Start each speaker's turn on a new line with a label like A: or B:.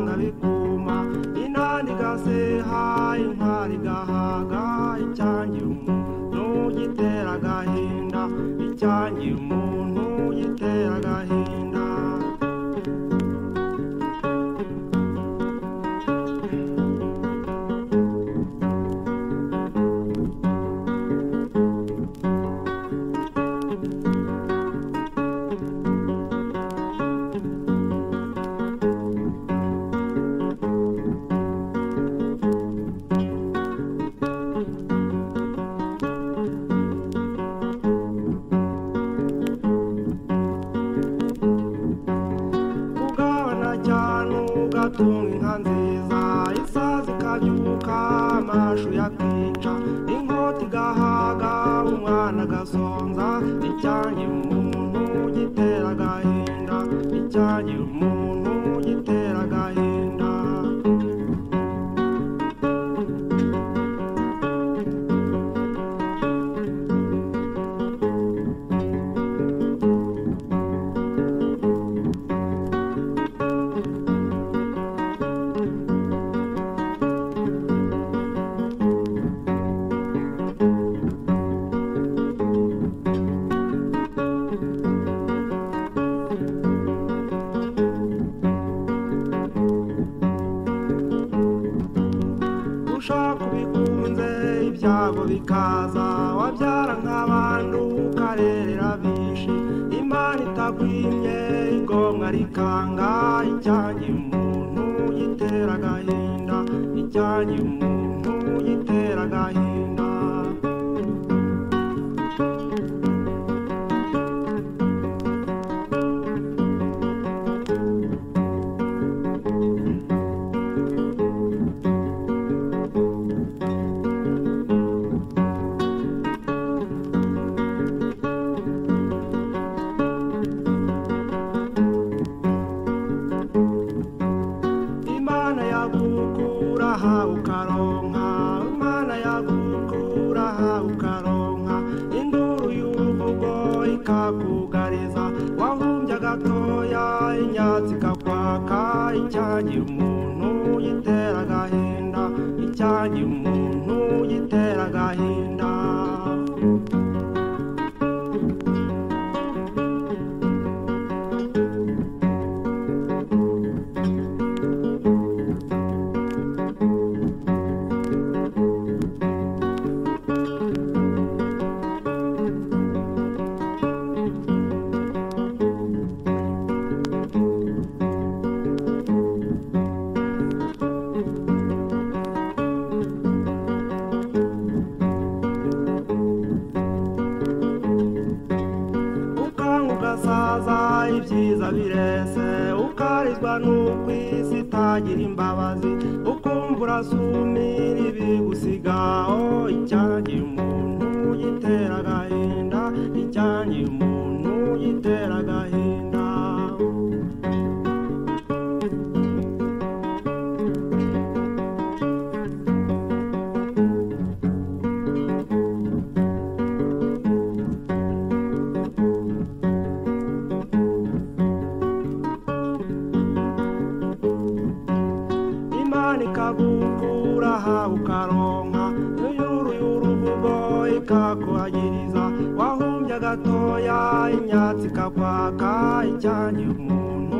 A: nkabikuma inani igaseha intwari igahaga icyangira umuntu gitera agahinda icyangira umuntu gitera agahinda kugabana cyane ugatunga inka nziza isazi ikabyuka amashu yakica inkota igahaga umwana agasonza icyangira umuntu gitera agahinda icyangira umuntu gitera agahinda ushaka ubikunze ibyago bikaza wabyara nk'abantu ukarerera bishi imana itagwimye ingombwa rikanga icyanjye umuntu gitera agahinda icyanjye umuntu gitera agahinda imana yagukura aha ukaronka imana yagukura aha ukaronka induru y'uruvugo ikakugariza wahumbye agatoya inyatsi ikakwaka icyangira umuntu gitera agahinda icyangira umuntu gitera agahinda ukanga ugasaza ibyiza birese ukarizwa n'uko isi itagira imbabazi ukumva urasumira ibigusigaho icyangira umuntu gitera agahinda icyangira umuntu gitera agahinda imana ikagukura aha ukaronka yuyuru y'uruvugo ikakuhagiriza wahumbye agatoya imyatsi ikakwaka icyangira umuntu